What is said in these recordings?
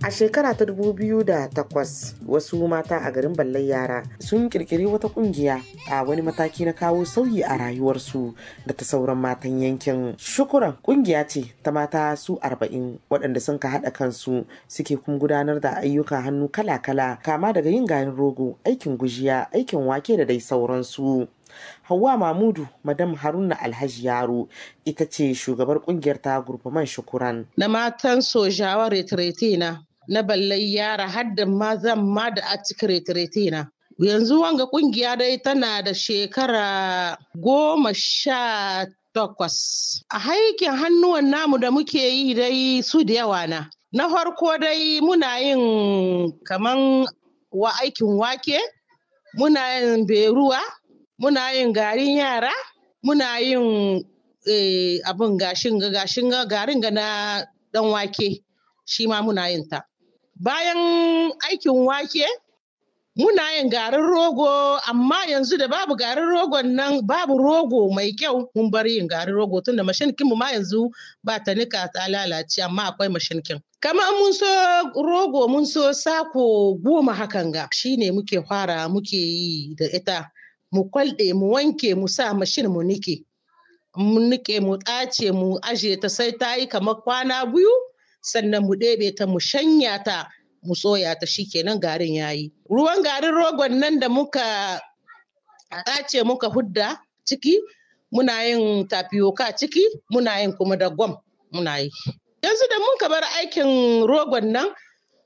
A shekara ta 2008 wasu mata a garin Ballai Yara sun kirkiri wata kungiya a wani mataki na kawo sauyi a rayuwarsu da ta sauran matan yankin. Shukuran kungiya ce ta mata su 40 waɗanda sun ka haɗa kansu suke kuma gudanar da ayyuka hannu kala-kala kama daga yin garin rogo, aikin gujiya, aikin wake da dai sauransu. Hauwa Mamudu, Madam Haruna Alhaji Yaro, ita ce shugabar kungiyar ta gurfaman shukuran. Na matan sojawa retirete na, na ballai yara hadda mazan ma da a cikin retirete na. Yanzu wanga kungiya dai tana da shekara goma sha takwas. A haikin hannuwan namu da muke yi dai su da yawa na. Na farko dai muna yin kaman wa aikin wake, muna yin beruwa, muna yin garin yara muna yin abin gashin gashin garin ga na dan wake shi ma muna yin ta bayan aikin wake muna yin garin rogo amma yanzu da babu garin rogon nan babu rogo mai kyau mun bar yin garin rogo tunda mashinkin mu ma yanzu ba ta nika ta lalace amma akwai mashinkin kamar mun so rogo mun so sako goma hakan ga shine muke fara muke yi da ita mu kwalɗe mu wanke mu sa mashin mu nike mu nike mu ɗace mu aje ta sai ta yi kamar kwana biyu sannan mu ɗebe ta mu shanya ta mu soya ta shikenan garin yayi ruwan garin rogon nan da muka ɗace muka hudda ciki muna yin tapioca ciki muna yin kuma da gwam muna yi yanzu da muka bar aikin rogon nan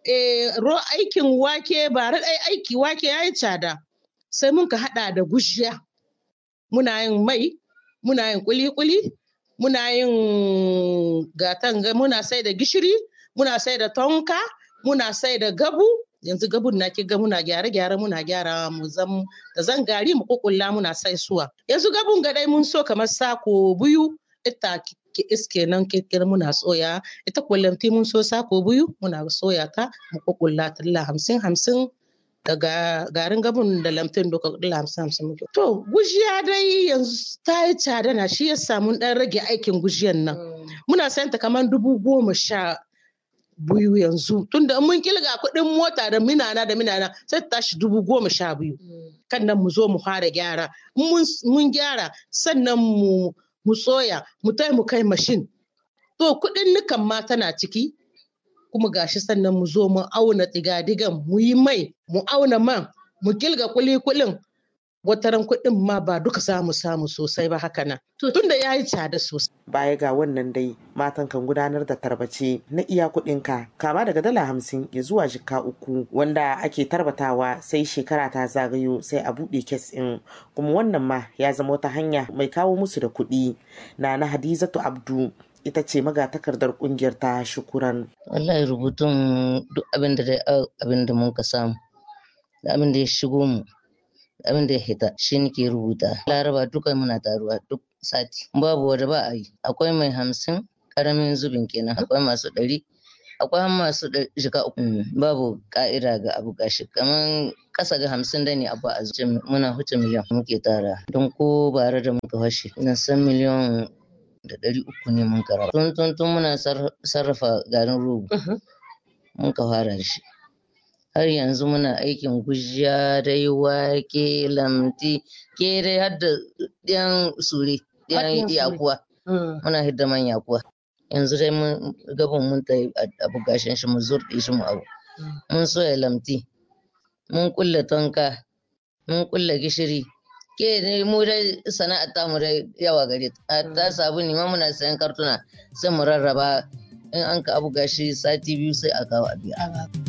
aikin wake ba ɗai aiki wake ya yi tsada sai muka haɗa da gushiya muna yin mai muna yin kuli-kuli muna yin gatan muna sai da gishiri muna sai da tonka muna sai da gabu yanzu gabun na kiga muna gyare-gyare muna gyara mu zam da zan gari mu kukulla muna sai suwa yanzu gabun ga dai mun so kamar sako biyu ita ki iske nan kirkir muna soya ita kullum mun so sako biyu muna soya ta mu kukulla talla hamsin hamsin daga garin gabun da lamtin duka dala hamsin hamsin muke. To gujiya dai yanzu ta yi tsada na shi yasa mun dan rage aikin gujiyan nan. Muna sayan ta kamar dubu goma sha biyu yanzu tunda mun kilga kuɗin mota da minana da minana sai ta tashi dubu goma sha biyu. Kan nan mu zo mu fara gyara. Mun gyara sannan mu mu soya mu tai mu kai mashin. To kuɗin nukan ma tana ciki kuma gashi sannan mu zo mu auna digadigan mu yi mai mu auna man mu kilga kuli-kulin wataran kuɗin ma ba duka samu samu sosai ba haka nan tunda ya yi tsada sosai. Baya ga wannan dai matan kan gudanar da tarbace na iya kuɗinka kama daga dala hamsin ya zuwa jika uku wanda ake tarbatawa sai shekara ta zagayo sai a buɗe kes ɗin kuma wannan ma ya zama wata hanya mai kawo musu da kuɗi na na Hadizatu Abdu ita ce magatakardar kungiyar ta shukuran. Wallahi rubutun duk abin da dai abin da mun ka samu da abin da ya shigo mu da abin da ya hita shi nake rubuta. Laraba duka muna taruwa duk sati. Babu wanda ba a yi. Akwai mai hamsin karamin zubin kenan akwai masu ɗari akwai masu shiga uku babu ka'ida ga abu gashi kaman kasa ga hamsin da ne abu a zuci muna huce miliyan muke tara don ko bare da muka fashe ina san miliyan da ɗari uku ne mun karaba. Tun tun tun muna sarrafa garin rogo. Mun ka fara da shi. Har yanzu muna aikin gujiya dai wake lamti ke dai har da ɗiyan sure ɗiyan yakuwa. Muna hidda man yakuwa. Yanzu dai mun gaban mun ta abu gashin shi mu zurɗe shi mu abu. Mun soya lamti. Mun kulle tonka. Mun kulle gishiri. ke ne mu dai sana'ar tamu dai yawa gare ta ta sabu ne ma muna sayan kartuna sai mu rarraba in an ka abu gashi sati biyu sai a kawo a biya.